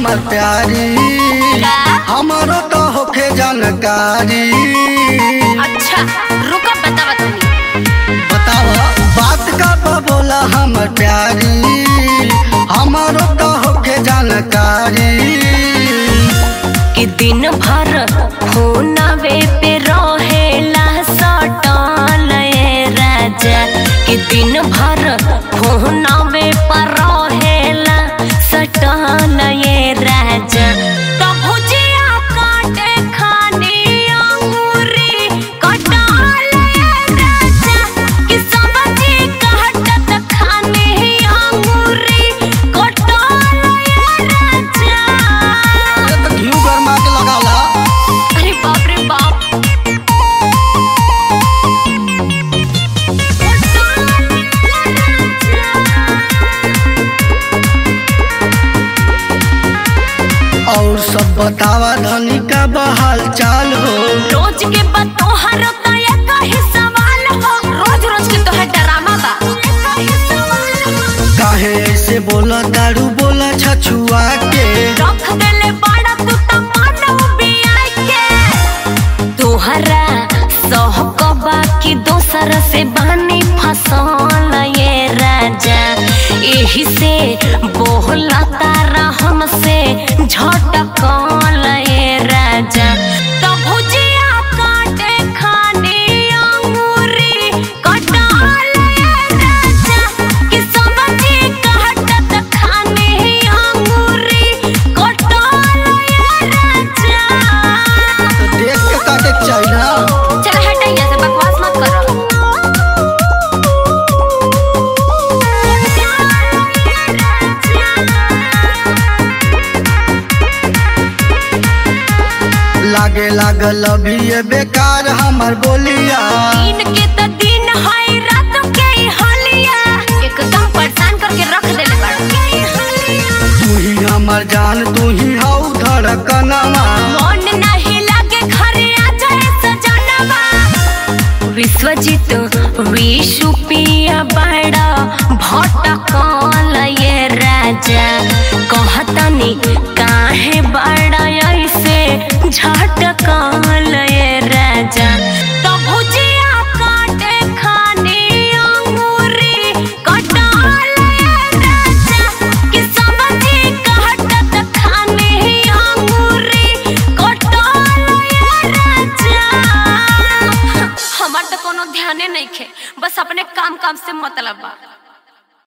हमर प्यारी का? हमारो तो होखे जानकारी अच्छा रुको बता तनी बताव बात का बा बोला हमर प्यारी हमारो तो होखे जानकारी कि दिन भर फोनवे पे रहेला सटल ए राजा कि दिन भर फोनवे पर रहेला सटल ए राजा तो भुजिया काटे खानी अंगूरी कटल ए राजा कि सब्जी काटत खानी अंगूरी कटल ए राजा अरे तो घी गरमा के लगाला अरे बाप रे बाप और सब बतावा धनी का बहाल चाल हो रोज के बाद तोहर तो ये कही सवाल हो रोज रोज के तोहर ड्रामा बा काहे ऐसे बोला दारू बोला छछुआ के रख देले बड़ा तू तो मानव बिया के तोहरा सहकबा की दोसर से बानी फसल ये राजा एही से बोला तारा हमसे झटकल ये राजा तो भुजिया काटे खानी अंगूरी कटल ये राजा कि सब्जी काटत खानी अंगूरी कटल ये राजा तो देख के काटे के चाहिए ना चल हट यहाँ से बकवास मत करो लागे लागल अभी ये बेकार हमर बोलिया दिन के त दिन है रात के ही हलिया एकदम परेशान करके रख देले बाड़ा तू ही हमर जान तू ही हऊ धड़कनवा मन नहीं लागे घरे आ जाए सजनवा विश्वजीत विशु पिया बड़ा भटकल ये राजा कहतनी काहे बड़ा ऐसे झटकल ये राजा तो भुजिया काटे खानी अंगूरी कटल ये राजा कि सब्जी काटत खानी अंगूरी कटल ये राजा हमार तो कोनो ध्याने नहीं खे बस अपने काम काम से मतलब बा